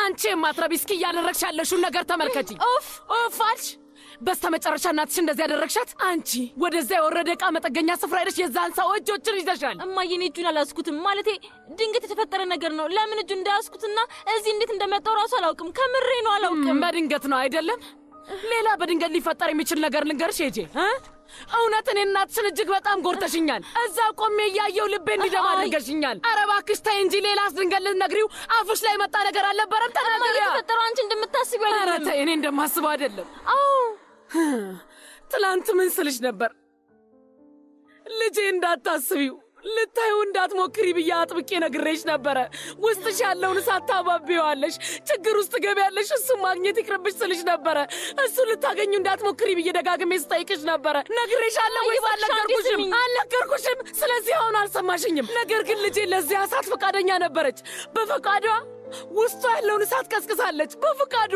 አንቺ የማትረቢ እስኪ እያደረግሽ ያለሽውን ነገር ተመልከቺ። ኦፍ ኦፍ አልሽ። በስተ መጨረሻ እናትሽ እንደዚህ ያደረግሻት አንቺ። ወደዛ የወረደ ዕቃ መጠገኛ ስፍራ ሄደሽ የዛን ሰው እጆችን ይዘሻል። እማዬ እኔ እጁን አላስኩትም። ማለቴ ድንገት የተፈጠረ ነገር ነው። ለምን እጁ እንዳያስኩትና እዚህ እንዴት እንደመጣው ራሱ አላውቅም። ከምሬ ነው አላውቅም። በድንገት ነው አይደለም? ሌላ በድንገት ሊፈጠር የሚችል ነገር ልንገርሽ ሄጄ እ እውነት እኔ እናትሽን እጅግ በጣም ጎርተሽኛል። እዛ ቆሜ እያየው ልቤ እንዲደማ አይ። አድርገሽኛል። ኧረ እባክሽ ተይ እንጂ ሌላስ ድንገት ልትነግሪው አፍሽ ላይ መጣ ነገር አልነበረም? እማዬ ተናገሪያ። የተፈጠረው አንቺ እንደምታስቢው ኧረ አይደለም። ተይ እኔ እንደማስበው አይደለም። አዎ ትላንት ምን ስልሽ ነበር? ልጄ እንዳታስቢው ልታዩ እንዳትሞክሪ ብዬ አጥብቄ ነግሬሽ ነበረ። ውስጥሽ ያለውን እሳት ታባቢዋለሽ፣ ችግር ውስጥ ገቢያለሽ፣ እሱን ማግኘት ይቅርብሽ ስልሽ ነበረ። እሱ ልታገኙ እንዳትሞክሪ ብዬ ደጋግሜ ስጠይቅሽ ነበረ። ነግሬሻለሁ ወይስ እባክሽ አንዴ አልነገርኩሽም? ስሚኝ። አልነገርኩሽም። ስለዚህ አሁን አልሰማሽኝም። ነገር ግን ልጄ ለዚያ እሳት ፈቃደኛ ነበረች። በፈቃዷ ውስጧ ያለውን እሳት ቀስቅሳለች። በፈቃዷ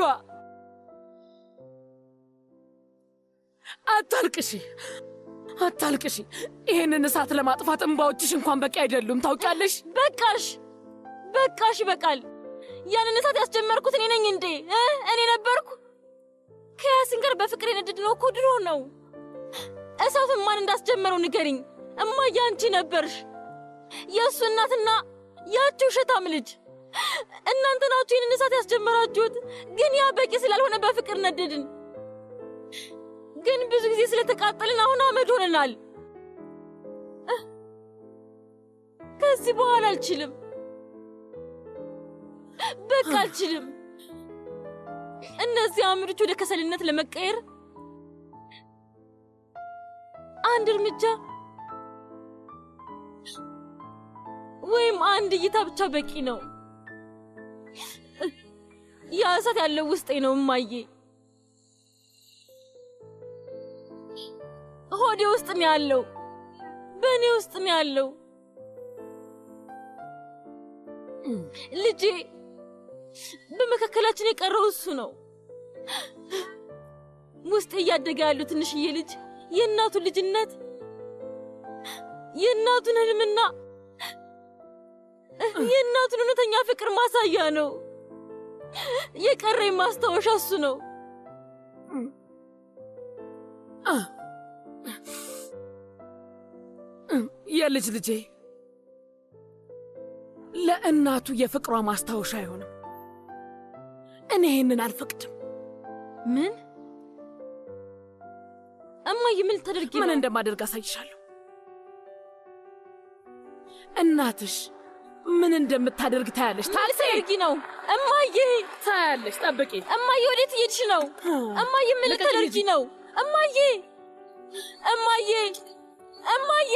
አታልቅሺ፣ አታልቅሺ። ይህንን እሳት ለማጥፋት እንባዎችሽ እንኳን በቂ አይደሉም። ታውቂያለሽ። በቃሽ፣ በቃሽ፣ ይበቃል። ያንን እሳት ያስጀመርኩት እኔ ነኝ እንዴ? እ? እኔ ነበርኩ። ከያሲን ጋር በፍቅር የነደድነው እኮ ድሮ ነው። እሳቱን ማን እንዳስጀመረው ንገሪኝ። እማዬ አንቺ ነበርሽ። የእሱ እናትና ያቺ ውሸታም ልጅ እናንተ ናችሁ ይህንን እሳት ያስጀመራችሁት። ግን ያ በቂ ስላልሆነ በፍቅር ነደድን። ግን ብዙ ጊዜ ስለተቃጠልን አሁን አመድ ሆነናል። እህ፣ ከዚህ በኋላ አልችልም። በቃ አልችልም። እነዚህ አመዶች ወደ ከሰልነት ለመቀየር አንድ እርምጃ ወይም አንድ እይታ ብቻ በቂ ነው። ያ እሳት ያለው ውስጤ ነው እማዬ። ሆዴ ውስጥ ነው ያለው፣ በእኔ ውስጥ ነው ያለው። ልጄ በመካከላችን የቀረው እሱ ነው። ውስጥ እያደገ ያለው ትንሽዬ ልጅ የእናቱን ልጅነት የእናቱን ህልምና የእናቱን እውነተኛ ፍቅር ማሳያ ነው። የቀረኝ ማስታወሻ እሱ ነው። የልጅ ልጄ ለእናቱ የፍቅሯ ማስታወሻ አይሆንም። እኔ ይህንን አልፈቅድም። ምን እማዬ፣ ምን ልታደርጊ ምን ነው? እንደማደርግ አሳይሻለሁ። እናትሽ ምን እንደምታደርግ ታያለሽ። ታክሲ ልታደርጊ ነው? እማዬ፣ ታያለሽ። ጠብቂ። እማዬ፣ ወዴት እየሄድሽ ነው? እማዬ፣ ምን ልቀቂኝ ልታደርጊ ልጄ። ነው? እማዬ፣ እማዬ፣ እማዬ፣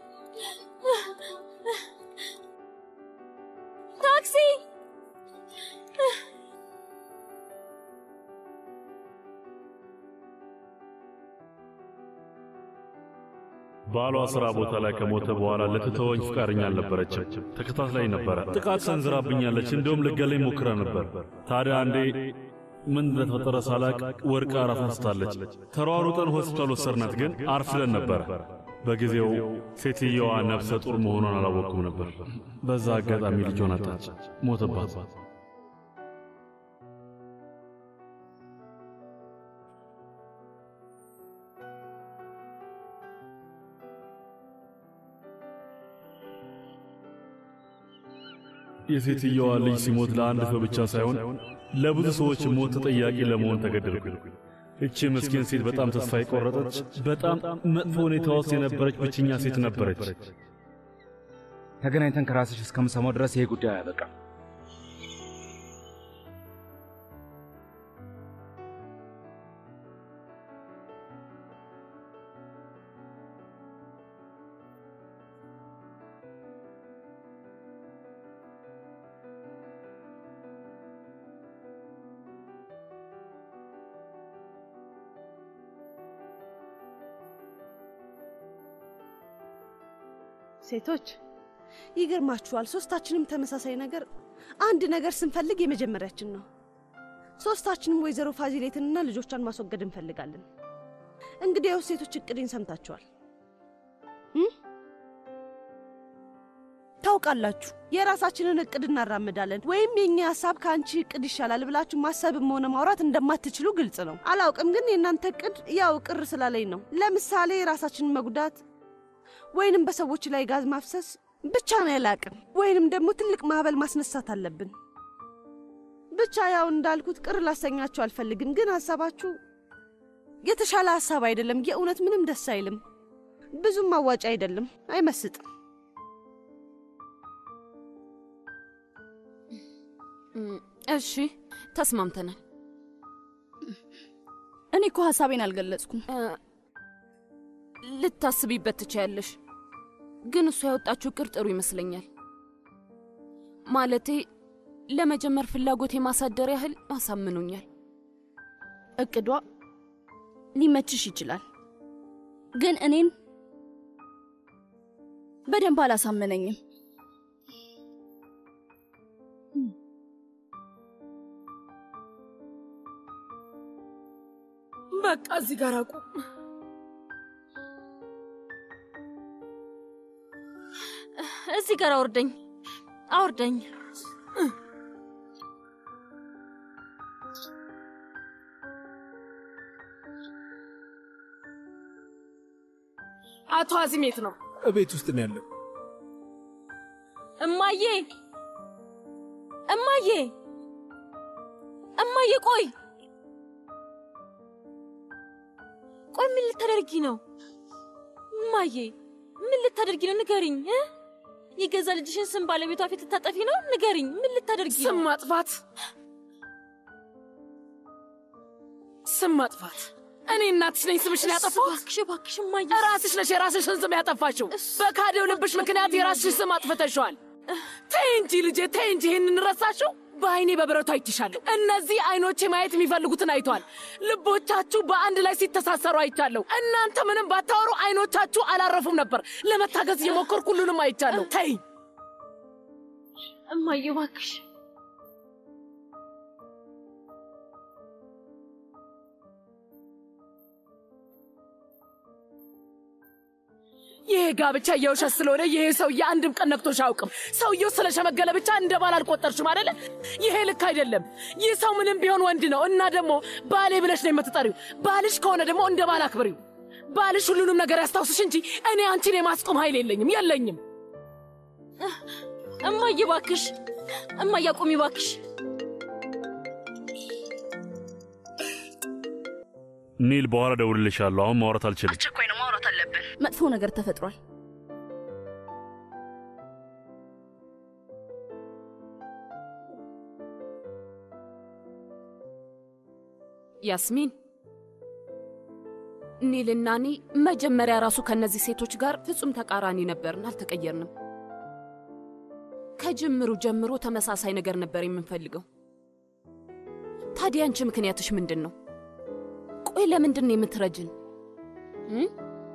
ታክሲ ባሏ ስራ ቦታ ላይ ከሞተ በኋላ ልትተወኝ ፍቃደኛ አልነበረችም። ተከታትላኝ ነበረ። ጥቃት ሰንዝራብኛለች። እንዲሁም ልገለኝ ሞክራ ነበር። ታዲያ አንዴ ምን እንደተፈጠረ ሳላቅ ወርቃ ራስ አንስታለች። ተሯሩጠን ሆስፒታል ወሰድናት፣ ግን አርፍደን ነበረ። በጊዜው ሴትየዋ ነፍሰ ጡር መሆኗን አላወቅኩም ነበር። በዛ አጋጣሚ ልጇን አጣች፣ ሞተባት። የሴትየዋ ልጅ ሲሞት ለአንድ ሰው ብቻ ሳይሆን ለብዙ ሰዎች ሞት ተጠያቂ ለመሆን ተገደልኩኝ። እቺ ምስኪን ሴት በጣም ተስፋ የቆረጠች፣ በጣም መጥፎ ሁኔታ ውስጥ የነበረች ብቸኛ ሴት ነበረች። ተገናኝተን ከራስሽ እስከምሰማው ድረስ ይሄ ጉዳይ አያበቃም። ሴቶች ይገርማችኋል፣ ሶስታችንም ተመሳሳይ ነገር አንድ ነገር ስንፈልግ የመጀመሪያችን ነው። ሶስታችንም ወይዘሮ ፋዚሌትንና ልጆቿን ማስወገድ እንፈልጋለን። እንግዲያው ሴቶች እቅዴን ሰምታችኋል። እም? ተው ታውቃላችሁ። የራሳችንን እቅድ እናራምዳለን ወይም የእኛ ሀሳብ ከአንቺ እቅድ ይሻላል ብላችሁ ማሰብም ሆነ ማውራት እንደማትችሉ ግልጽ ነው። አላውቅም፣ ግን የእናንተ እቅድ ያው ቅር ስላለኝ ነው። ለምሳሌ ራሳችንን መጉዳት ወይንም በሰዎች ላይ ጋዝ ማፍሰስ ብቻ ነው ያላቅም፣ ወይንም ደግሞ ትልቅ ማዕበል ማስነሳት አለብን። ብቻ ያው እንዳልኩት ቅር ላሰኛችሁ አልፈልግም፣ ግን ሀሳባችሁ የተሻለ ሀሳብ አይደለም። የእውነት ምንም ደስ አይልም። ብዙም አዋጭ አይደለም፣ አይመስጥም። እሺ ተስማምተናል። እኔ እኮ ሀሳቤን አልገለጽኩም። ልታስቢበት ትችያለሽ፣ ግን እሷ ያወጣችው እቅድ ጥሩ ይመስለኛል። ማለቴ ለመጀመር ፍላጎት የማሳደር ያህል አሳምኖኛል። እቅዷ ሊመችሽ ይችላል፣ ግን እኔን በደንብ አላሳመነኝም። በቃ እዚህ ጋር አቁም። እዚህ ጋር አውርደኝ፣ አውርደኝ። አቶ አዚም የት ነው? እቤት ውስጥ ነው ያለው። እማዬ፣ እማዬ፣ እማዬ፣ ቆይ ቆይ፣ ምን ልታደርጊ ነው? እማዬ፣ ምን ልታደርጊ ነው? ንገሪኝ እ የገዛ ልጅሽን ስም ባለቤቷ ፊት ልታጠፊ ነው? ንገሪኝ፣ ምን ልታደርጊ ነው? ስም ማጥፋት ስም ማጥፋት። እኔ እናትሽ ነኝ ስምሽን ያጠፋሁት? እባክሽ፣ እባክሽ እማዬ፣ ራስሽ ነሽ የራስሽን ስም ያጠፋሽው። በካደው ልብሽ ምክንያት የራስሽን ስም አጥፍተሽዋል። ተይ እንጂ ልጄ፣ ተይ እንጂ። ይህንን ረሳሽው? በአይኔ በብረቱ አይችሻለሁ። እነዚህ አይኖቼ ማየት የሚፈልጉትን አይቷል። ልቦቻችሁ በአንድ ላይ ሲተሳሰሩ አይቻለሁ። እናንተ ምንም ባታወሩ አይኖቻችሁ አላረፉም ነበር። ለመታገዝ እየሞከርኩ ሁሉንም አይቻለሁ። ተይ እማዬ፣ እባክሽ ይሄ ጋብቻ የውሸት ስለሆነ ይሄ ሰውዬ አንድም ቀን ነክቶሽ አያውቅም። ሰውየው ስለሸመገለ ብቻ እንደ ባል አልቆጠርሽም አይደለ? ይሄ ልክ አይደለም። ይህ ሰው ምንም ቢሆን ወንድ ነው እና ደግሞ ባሌ ብለሽ ነው የምትጠሪው። ባልሽ ከሆነ ደግሞ እንደ ባል አክብሪው። ባልሽ ሁሉንም ነገር ያስታውስሽ እንጂ እኔ አንቺን የማስቆም ኃይል የለኝም የለኝም። እማዬ፣ እባክሽ እማዬ፣ አቁሚ እባክሽ። ኒል፣ በኋላ ደውልልሻለሁ። አሁን ማውራት አልችልም። አስቸኳይ ነው፣ ማውራት አለብን። መጥፎ ነገር ተፈጥሯል። ያስሚን ኒልና እኔ መጀመሪያ ራሱ ከእነዚህ ሴቶች ጋር ፍጹም ተቃራኒ ነበርን፣ አልተቀየርንም። ከጅምሩ ጀምሮ ተመሳሳይ ነገር ነበር የምንፈልገው። ታዲያ አንቺ ምክንያትሽ ምንድን ነው? ቆይ ለምንድን ነው የምትረጅን? እ?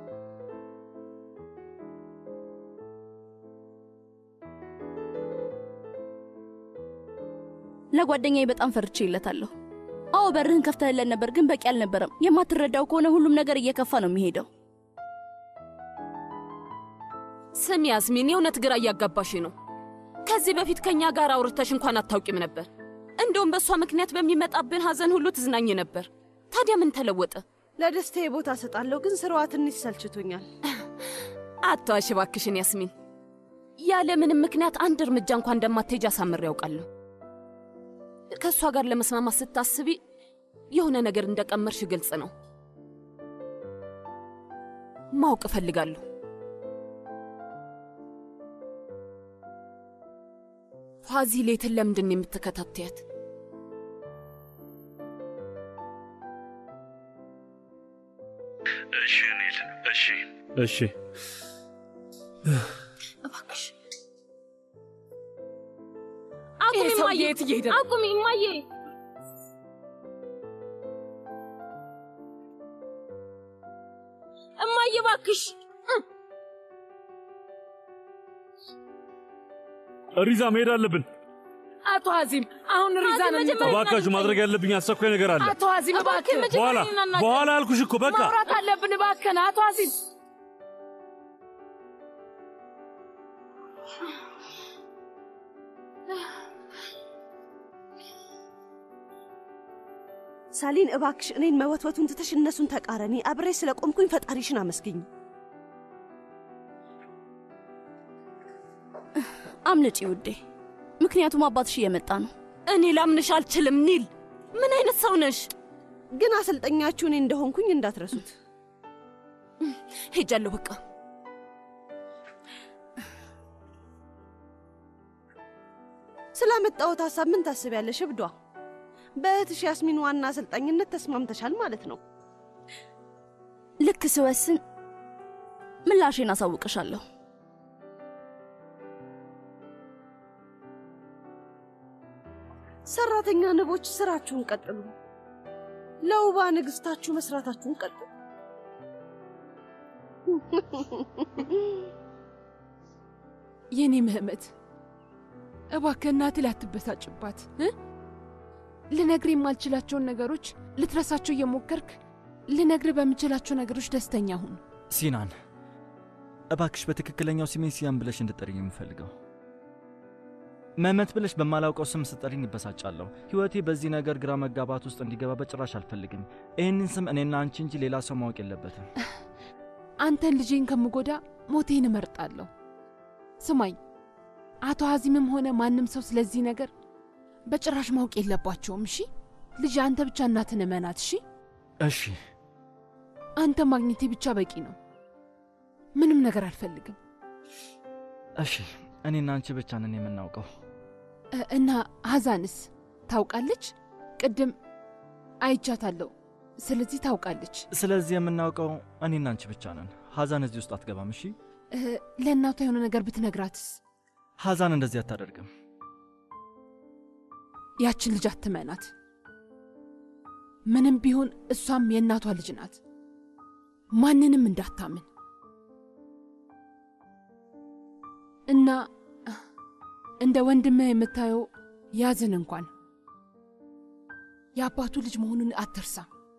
ለጓደኛዬ በጣም ፈርቼ ይለታለሁ። አዎ በርህን ከፍተህለን ነበር፣ ግን በቂ አልነበረም። የማትረዳው ከሆነ ሁሉም ነገር እየከፋ ነው የሚሄደው። ስሚ ያስሚን፣ የእውነት ግራ እያጋባሽ ነው። ከዚህ በፊት ከእኛ ጋር አውርተሽ እንኳን አታውቂም ነበር። እንደውም በእሷ ምክንያት በሚመጣብን ሐዘን ሁሉ ትዝናኝ ነበር። ታዲያ ምን ተለወጠ? ለደስታዬ ቦታ እሰጣለሁ፣ ግን ስራዋ ትንሽ ሰልችቶኛል። አትዋሽ እባክሽን ያስሚን። ያለ ምንም ምክንያት አንድ እርምጃ እንኳን እንደማትሄጅ አሳምሬ ያውቃለሁ። ከእሷ ጋር ለመስማማት ስታስቢ የሆነ ነገር እንደቀመርሽ ግልጽ ነው። ማወቅ እፈልጋለሁ። ፋዚሌትን ለምንድን ነው የምትከታተያት? እሺ ኒል፣ እሺ፣ እሺ። እባክሽ ይሄ አቁሚ ሰውዬ እማዬ፣ የት እየሄደ ነው? አቁሚ እማዬ። እማዬ እባክሽ ሪዛ መሄድ አለብን። አቶ አዚም አሁን ሪዛን መጀመሪያ- እንተው። እባካችሁ ማድረግ ያለብኝ አስቸኳይ ነገር አለ። አቶ አዚም እባክህ በኋላ መጀመሪያ በኋላ አልኩሽ እኮ በቃ ማውራት አለብን። እባክህን አቶ አዚም ሳሊን እባክሽ እኔን መወትወቱን ትተሽ እነሱን ተቃረኒ። አብሬ ስለ ቆምኩኝ ፈጣሪሽን አመስግኝ። አምልጪ ውዴ፣ ምክንያቱም አባትሽ እየመጣ ነው። እኔ ላምንሽ አልችልም። ኒል ምን አይነት ሰው ነሽ? ግን አሰልጠኛችሁ እኔ እንደሆንኩኝ እንዳትረሱት። ሄጃለሁ በቃ። ስላመጣሁት ሀሳብ ምን ታስቢያለሽ? እብዷ በእህትሽ ያስሚን ዋና አሰልጣኝነት ተስማምተሻል ማለት ነው። ልክ ስወስን ምላሼን አሳውቅሻለሁ። ሰራተኛ ንቦች ስራችሁን ቀጥሉ። ለውባ ንግስታችሁ መስራታችሁን ቀጥሉ። የኔ ምህመት እባክህ እናትህ ላትበሳጭባት እ ልነግር የማልችላቸውን ነገሮች ልትረሳቸው እየሞከርክ ልነግር በምችላቸው ነገሮች ደስተኛ ሁን። ሲናን እባክሽ በትክክለኛው ስሜ ሲያን ብለሽ እንድጠሪኝ የምፈልገው መመት ብለሽ በማላውቀው ስም ስጠሪኝ ይበሳጫለሁ። ሕይወቴ በዚህ ነገር ግራ መጋባት ውስጥ እንዲገባ በጭራሽ አልፈልግም። ይህንን ስም እኔና አንቺ እንጂ ሌላ ሰው ማወቅ የለበትም። አንተን ልጄን ከምጎዳ ሞቴን እመርጣለሁ። ስማኝ፣ አቶ ሀዚምም ሆነ ማንም ሰው ስለዚህ ነገር በጭራሽ ማወቅ የለባቸውም። እሺ ልጅ፣ አንተ ብቻ እናትን እመናት። እሺ እሺ አንተ ማግኘቴ ብቻ በቂ ነው። ምንም ነገር አልፈልግም። እሺ፣ እኔና አንቺ ብቻ ነን የምናውቀው። እ- እና ሀዛንስ ታውቃለች? ቅድም አይቻታለሁ። ስለዚህ ታውቃለች። ስለዚህ የምናውቀው እኔና አንቺ ብቻ ነን። ሐዛን እዚህ ውስጥ አትገባም። እሺ፣ እ፣ ለእናቷ የሆነ ነገር ብትነግራትስ? ሐዛን እንደዚህ አታደርግም። ያችን ልጅ አትመናት። ምንም ቢሆን እሷም የእናቷ ልጅ ናት። ማንንም እንዳታምን እና እንደ ወንድምህ የምታየው ያዝን እንኳን የአባቱ ልጅ መሆኑን አትርሳ።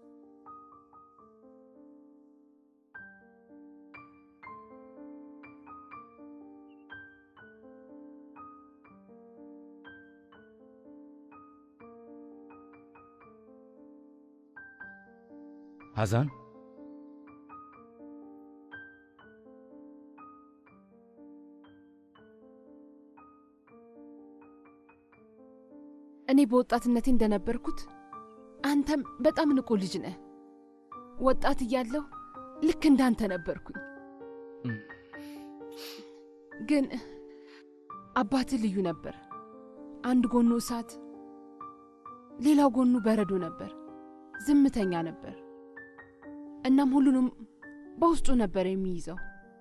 ሐዛን እኔ በወጣትነቴ እንደነበርኩት አንተም በጣም ንቁ ልጅ ነህ። ወጣት እያለሁ ልክ እንዳንተ ነበርኩኝ። እም። ግን አባትህ ልዩ ነበር። አንድ ጎኑ እሳት፣ ሌላው ጎኑ በረዶ ነበር። ዝምተኛ ነበር። እናም ሁሉንም በውስጡ ነበር የሚይዘው።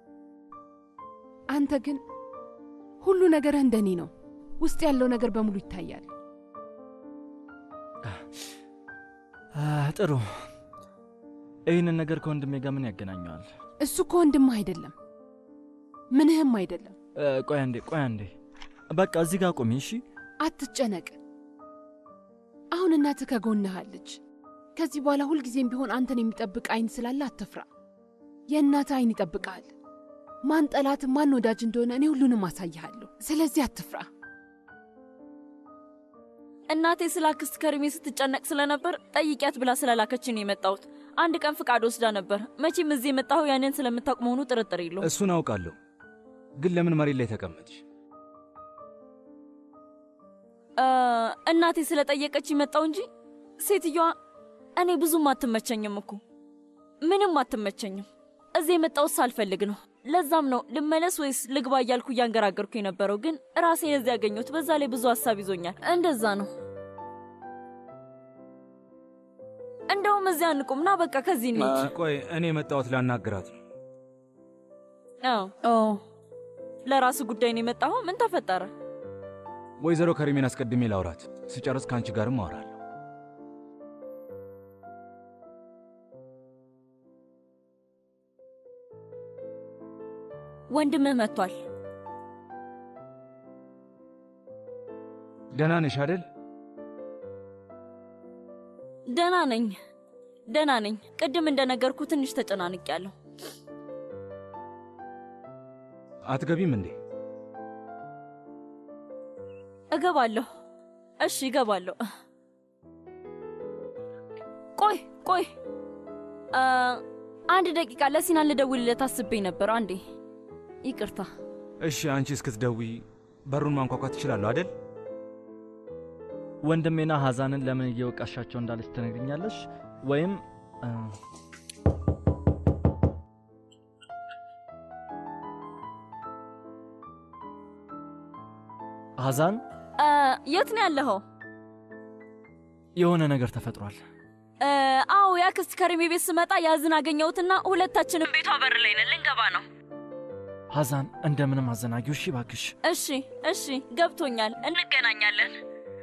አንተ ግን ሁሉ ነገርህ እንደኔ ነው። ውስጥ ያለው ነገር በሙሉ ይታያል። አ፣ ጥሩ። ይህንን ነገር ከወንድሜ ጋር ምን ያገናኘዋል? እሱ እኮ ወንድምህ አይደለም፣ ምንህም አይደለም። እ፣ ቆይ አንዴ፣ ቆይ አንዴ። በቃ እዚህ ጋር ቁሚ። እሺ፣ አትጨነቅ። አሁን እናትህ ከጎንህ አለች። ከዚህ በኋላ ሁልጊዜም ቢሆን አንተን የሚጠብቅ አይን ስላለ አትፍራ። የእናትህ አይን ይጠብቅሃል። ማን ጠላት ማን ወዳጅ እንደሆነ እኔ ሁሉንም አሳይሃለሁ። ስለዚህ አትፍራ። እናቴ ስለ አክስት ከርሜ ስትጨነቅ ስለነበር ጠይቂያት ብላ ስለላከችን ነው የመጣሁት። አንድ ቀን ፍቃድ ወስዳ ነበር። መቼም እዚህ የመጣሁ ያንን ስለምታውቅ መሆኑ ጥርጥር የለውም። እሱን አውቃለሁ፣ ግን ለምን መሬት ላይ ተቀመጥሽ? እ፣ እናቴ ስለጠየቀች መጣው እንጂ ሴትዮዋ እኔ ብዙም አትመቸኝም እኮ ምንም አትመቸኝም። እዚህ የመጣሁት ሳልፈልግ ነው። ለዛም ነው ልመለስ ወይስ ልግባ እያልኩ እያንገራገርኩ የነበረው። ግን ራሴን እዚህ ያገኘሁት። በዛ ላይ ብዙ ሀሳብ ይዞኛል። እንደዛ ነው። እንደውም እዚያ እንቁም ና በቃ ከዚህ እንሂድ። ቆይ እኔ የመጣሁት ላናግራት ነው። አዎ ለራሱ ጉዳይ ነው የመጣኸው? ምን ተፈጠረ? ወይዘሮ ከሪሜን አስቀድሜ ላውራት፣ ስጨርስ ከአንቺ ጋርም አወራለሁ። ወንድምህ መጥቷል። ደህና ነሽ አደል? ደህና ነኝ፣ ደህና ነኝ። ቅድም እንደነገርኩ ትንሽ ተጨናንቄያለሁ። አትገቢም እንዴ? እገባለሁ። እሺ እገባለሁ። ቆይ ቆይ አ፣ አንድ ደቂቃ ለሲናን ልደውልለት አስቤ ነበር። አንዴ ይቅርታ። እሺ፣ አንቺ እስክትደውይ በሩን ማንኳኳት ትችላለሁ አይደል? ወንድሜና ሐዛንን ለምን እየወቃሻቸው እንዳለች ትነግርኛለሽ ወይም አ፣ ሐዛን አ፣ የት ነው ያለኸው? የሆነ ነገር ተፈጥሯል። አ፣ አዎ የአክስት ከሪሜ ቤት ስመጣ ያዝን አገኘሁትና ሁለታችንም ቤቷ በር ላይ ነን። ልንገባ ነው። ሐዛን እንደምንም አዘናጊው። እሺ ባክሽ። እሺ እሺ፣ ገብቶኛል። እንገናኛለን።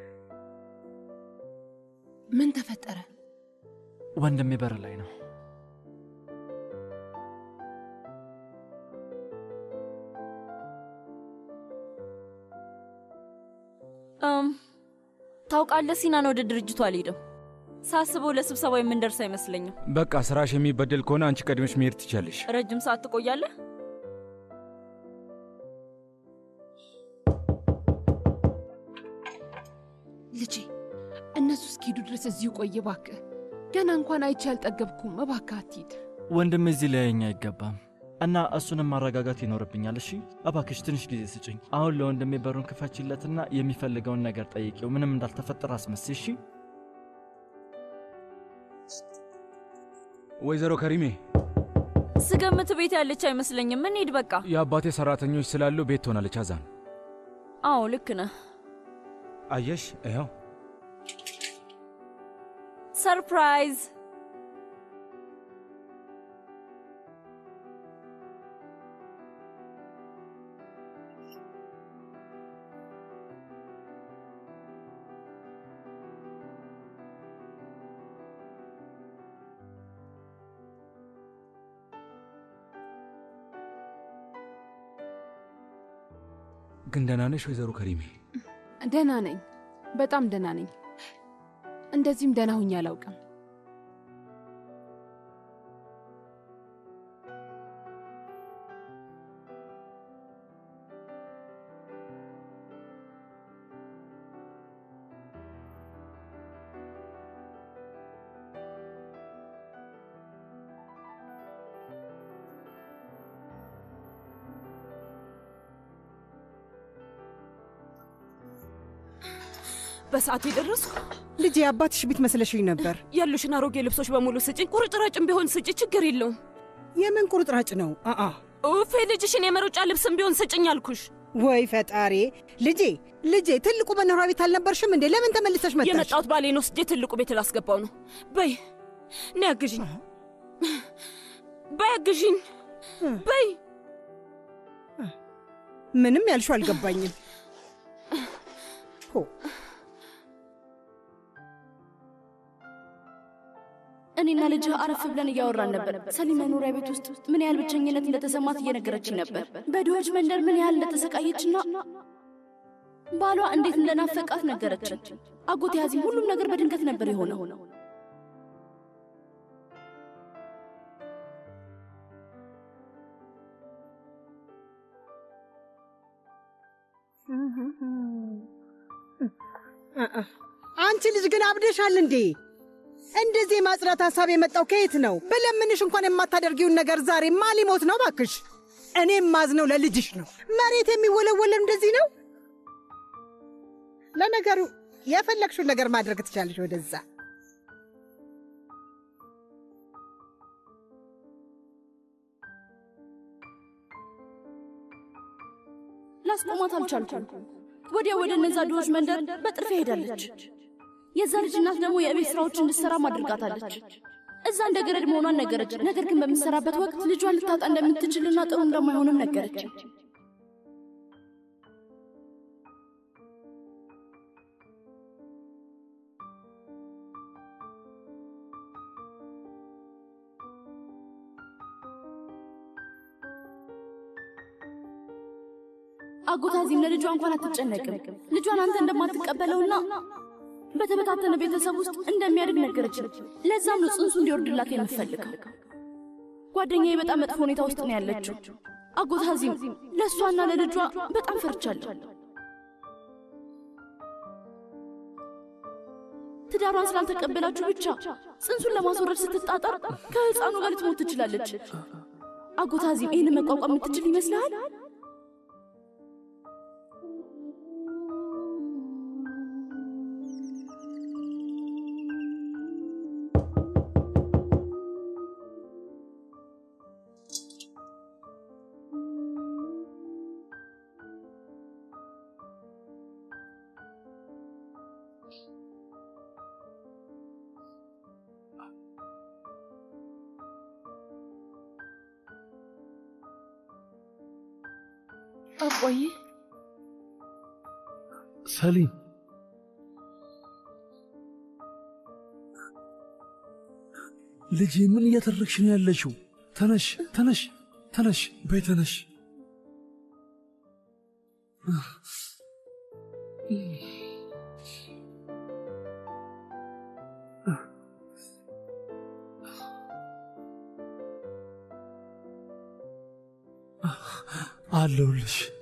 ምን ተፈጠረ? ወንድሜ በር ላይ ነው። እም፣ ታውቃለህ ሲናን ወደ ድርጅቱ አልሄድም። ሳስበው ለስብሰባ የምንደርስ አይመስለኝም። በቃ ስራሽ የሚበደል ከሆነ አንቺ ቀድመሽ መሄድ ትቻለሽ። ረጅም ሰዓት ትቆያለህ? ልጄ እነሱ እስኪሄዱ ድረስ እዚሁ ቆይ እባክህ። ገና እንኳን አይቼ አልጠገብኩም። እባክህ አትሂድ። ወንድሜ እዚህ ሊያየኝ አይገባም እና እሱንም ማረጋጋት ይኖርብኛል። እሺ እባክሽ ትንሽ ጊዜ ስጭኝ። አሁን ለወንድሜ በሩን ክፈችለትና የሚፈልገውን ነገር ጠይቂው። ምንም እንዳልተፈጠረ አስመስይ። እሺ ወይዘሮ ከሪሜ ስገምት ቤት ያለች አይመስለኝም። እንሂድ በቃ። የአባቴ ሰራተኞች ስላሉ ቤት ትሆናለች። አዛን አዎ ልክ ነህ። አየሽ፣ ይኸው ሰርፕራይዝ ግን ደህና ነሽ ወይዘሮ ከሪሜ? ደህና ነኝ፣ በጣም ደህና ነኝ። እንደዚህም ደህና ሁኜ አላውቅም። በሰዓቱ የደረስኩ ልጄ አባትሽ ቤት መስለሽኝ ነበር። ያሉሽን አሮጌ ልብሶች በሙሉ ስጭኝ። ቁርጥራጭም ቢሆን ስጭ፣ ችግር የለውም። የምን ቁርጥራጭ ነው? አአ ኡፌ ልጅሽን የመሮጫ ልብስም ቢሆን ስጭኝ አልኩሽ። ወይ ፈጣሪ! ልጄ ልጄ፣ ትልቁ መኖሪያ ቤት አልነበርሽም እንዴ? ለምን ተመልሰሽ መጣሽ? የመጣሁት ባሌን ወስጄ ትልቁ ቤት ላስገባው ነው። በይ ነይ አግዥኝ፣ በይ አግዥኝ፣ በይ ምንም ያልሽው አልገባኝም። ሆ እኔና ልጅህ አረፍ ብለን እያወራን ነበር። ሰሊም መኖሪያ ቤት ውስጥ ምን ያህል ብቸኝነት እንደተሰማት እየነገረችኝ ነበር። በድሆች መንደር ምን ያህል እንደተሰቃየችና ባሏ እንዴት እንደናፈቃት ነገረችን። አጎቴ ሀዚም ሁሉም ነገር በድንገት ነበር የሆነው። አንቺ ልጅ ግን አብደሻል እንዴ? እንደዚህ የማጽዳት ሀሳብ የመጣው ከየት ነው? በለምንሽ እንኳን የማታደርጊውን ነገር ዛሬ ማ ሊሞት ነው? ባክሽ እኔም ማዝነው ለልጅሽ ነው። መሬት የሚወለወለው እንደዚህ ነው። ለነገሩ የፈለግሽውን ነገር ማድረግ ትቻለሽ። ወደዛ ላስቆማት አልቻልኩም። ወዲያ ወደ እነዛ ድሆች መንደር በጥርፊያ ሄዳለች። የዛ ልጅ እናት ደግሞ የቤት ስራዎች እንድትሰራ አድርጋታለች። እዛ እንደ ገረድ መሆኗን ነገረች። ነገር ግን በምትሰራበት ወቅት ልጇን ልታጣ እንደምትችልና ጥሩ እንደማይሆንም ነገረች። አጎታዚም ለልጇ እንኳን አትጨነቅም። ልጇን አንተ እንደማትቀበለውና በተበታተነ ቤተሰብ ውስጥ እንደሚያድግ ነገረችን። ለዛም ነው ጽንሱ እንዲወርድላት የምትፈልገው። ጓደኛዬ በጣም መጥፎ ሁኔታ ውስጥ ነው ያለችው። አጎታዚም ለእሷና ለልጇ በጣም ፈርቻለሁ። ትዳሯን ስላልተቀበላችሁ ብቻ ጽንሱን ለማስወረድ ስትጣጣር ከህፃኑ ጋር ልትሞት ትችላለች። አጎት አዚም ይህንን መቋቋም የምትችል ይመስልሃል? አባዬ ሰሊም ልጄ ምን እያደረግሽ ነው ያለሽው? ተነሽ ተነሽ ተነሽ በይ ተነሽ። አለሁልሽ